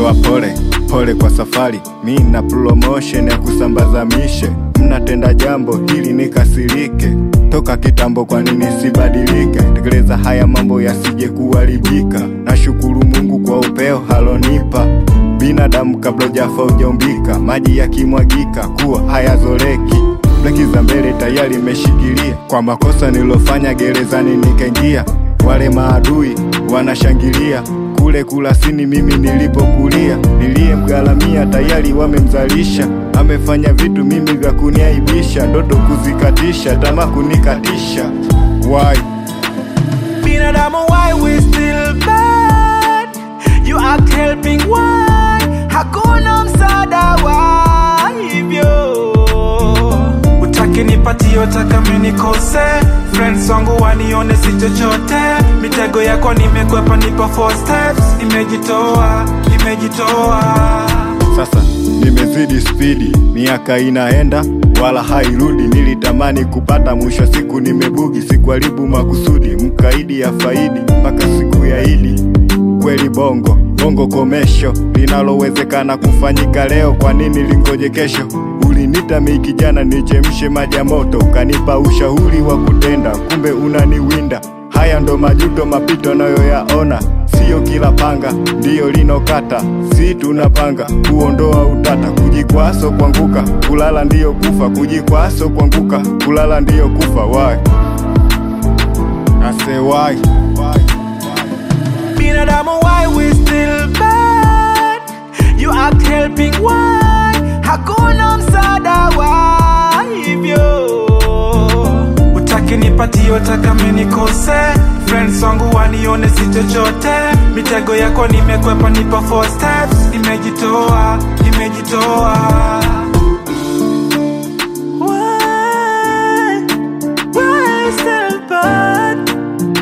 wapole pole kwa safari, mi na promotion ya kusambaza mishe. Mnatenda jambo hili nikasirike, toka kitambo, kwa nini sibadilike? Tekeleza haya mambo yasije kuharibika. Nashukuru Mungu kwa upeo halonipa binadamu kabla ujafa ujaumbika, maji yakimwagika kuwa hayazoleki breki za mbele tayari imeshikilia. Kwa makosa nilofanya gerezani nikaingia, wale maadui wanashangilia kule Kurasini mimi nilipokulia, niliyemgharamia tayari wamemzalisha. Amefanya vitu mimi vya kuniaibisha, ndoto kuzikatisha, tamaa kunikatisha. Why? Binadamu why we still bad You act helping why Hakuna msaada wa hivyo Utaki nipatie utaka mimi nikose Friends wangu wanione si chochote Mitego yako nimekwepa nipo four steps Nimejitoa, nimejitoa Sasa nimezidi spidi, miaka inaenda wala hairudi. Nilitamani kupata, mwisho siku nimebugi. Sikuharibu makusudi, mkaidi ya faidi mpaka siku ya Idi. Kweli bongo bongo komesho, linalowezekana kufanyika leo, kwa nini lingoje kesho? Ulinita mi kijana nichemshe maji ya moto, ukanipa ushauri wa kutenda, kumbe unaniwinda. Haya ndo majuto mapito nayoyaona, siyo kila panga ndiyo linokata. Si tunapanga kuondoa utata, kujikwaso kuanguka, kulala ndiyo kufa, kujikwaso kuanguka, kulala ndiyo kufa. Why? I say why? Binadamu why we still bad You act helping why Hakuna msaada wa hivyo Utaki nipatie utaka mimi nikose Friends wangu wanione si chochote Mitego yako nimekwepa nipo four steps Nimejitoa, nimejitoa Why, why still bad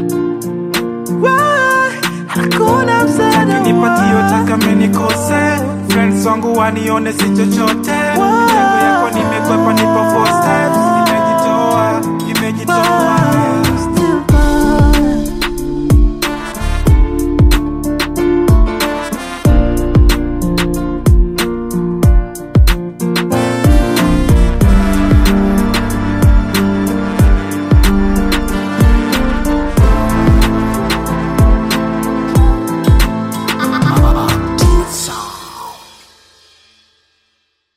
Why? Hakuna msaada nipatie utaka mimi nikose Friends wangu wanione si chochote Mitego yako nimekwepa nipo four steps